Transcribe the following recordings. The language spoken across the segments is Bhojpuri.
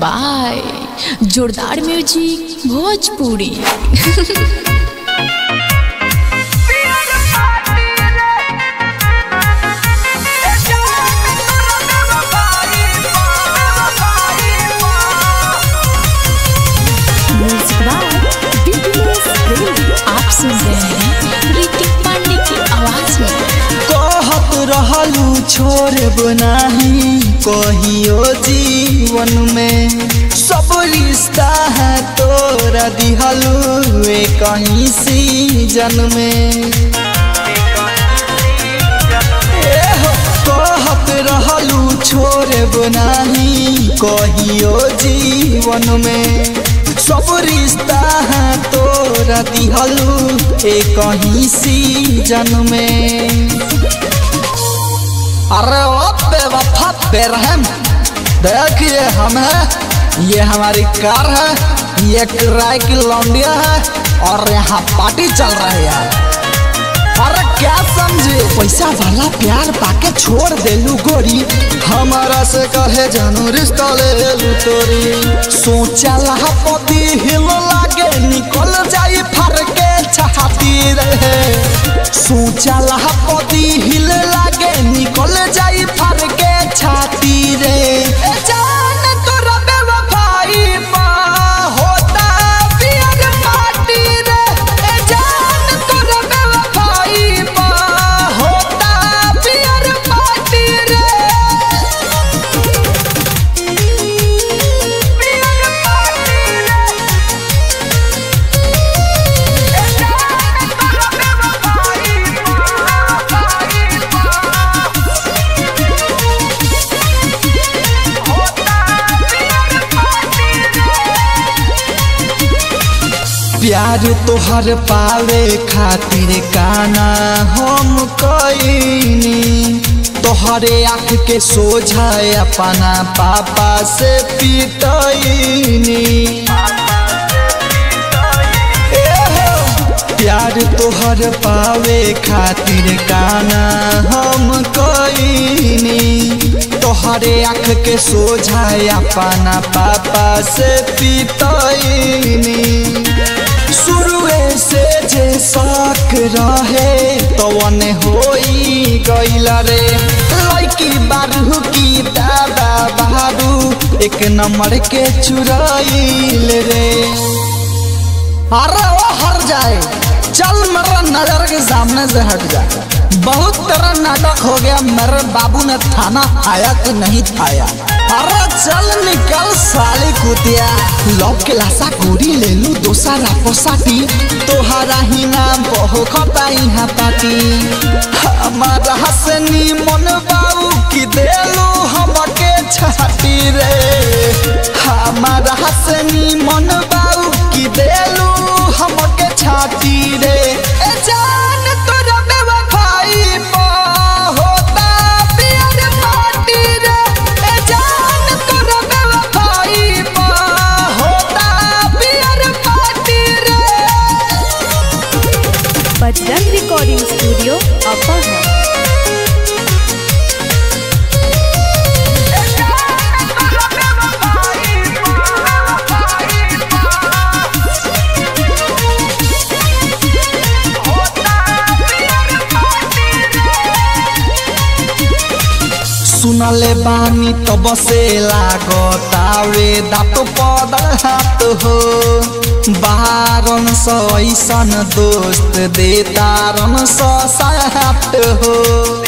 बाय जोरदार म्यूजिक भोजपुरी आप सुन रहे हैं ऋतिक पांडे की आवाज में कहत रहलू छोड़ब नाही कहियो जीवन में सब रिश्ता है तोरा दिहलू वे कहीं सीजन में एहो, कहत रहलू छोड़ब नाही कहियो जीवन में सब रिश्ता है तोरा दिहलू एक कहीं सीजन में अरे ओ बेवफा बेरहम देखिए हम है ये हमारी कार है ये किराए की लौंडिया है और यहाँ पार्टी चल रही है अरे क्या समझे पैसा वाला प्यार पाके छोड़ देलू गोरी हमारा से कहे जानू रिश्ता ले लू तोरी सोचा लहा पति हिल लागे निकल जाई फर के चाहती रहे सोचा लहा पति हिल लागे निकल जाई फर के छाती रे ए जान तोरा बेवफाई पा होता पियर पार्टी रे ए जान तोरा बेवफाई पा होता पियर पार्टी रे पियर पार्टी रे ए जान तोरा बेवफाई पा प्यार तोहर पावे खातिर काना हम कईनी तोहरे आँख के सोझा अपना पापा से पिटईनी एहो, प्यार तोहर पावे खातिर काना हम कईनी तोहरे आँख के सोझा अपना पापा से पिटईनी शुरुए से जे शक रहे तवन होई गईला रे लड़की बारू की दादा बारू एक नंबर के चुराइल रे अरे वो हर जाए चल मेरा नजर के सामने से हट जा बहुत तरह नाटक हो गया मेरे बाबू ने थाना आया कि नहीं थाया अरे चल निकल साली कुतिया लव के लाशा गोरी ले लू दोसरा पोसाटी तोहरा ही नाम बहु खता यहाँ पाटी हमारा हसनी मन बाबू की देलू हमके छाटी रे हमारा हसनी मन बाबू की देलू हमके छाटी रे ए जान तोरा बेवफाई पा होता पियर पार्टी रे ए जान तोरा बेवफाई पा होता पियर पार्टी रे बजरंग रिकॉर्डिंग स्टूडियो अपर सुनले बानी तब से लागतावे दाँत पद हाथ हो बारन सौ ऐसन दोस्त देतारन सौ सात हो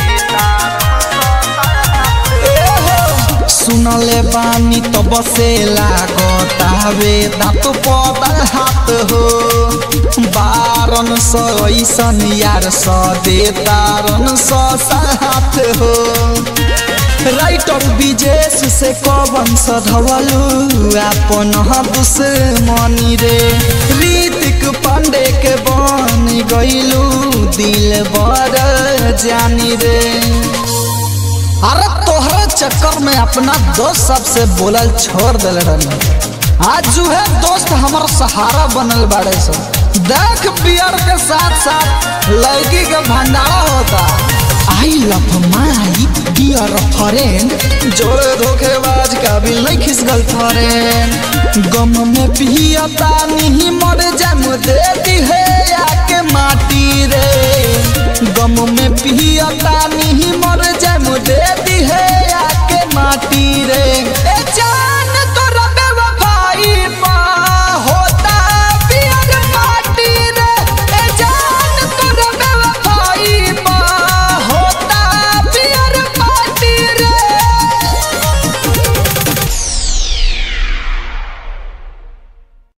सुनले बानी तब से लागतावे दाँत पद हाथ हो बारन सौ ऐसन यार सौ देतारन सौ सात हो राइटर विजेश से कवन सधवलू अपन दुश्मनी रे ऋतिक पांडे के बन गईलू दिल बड़ जानी रे अरे तोहरे चक्कर में अपना दोस्त सबसे बोलल छोड़ दिल रही आज जो है दोस्त हमार सहारा बनल बाड़े सब देख बियर के साथ साथ लड़की के भंडारा होता I love my dear friend जोड़े धोखेबाज काबिल नहीं खिस गर्लफ्रेंड गम में पियता नहीं मर जम दे दी है आके माटी रे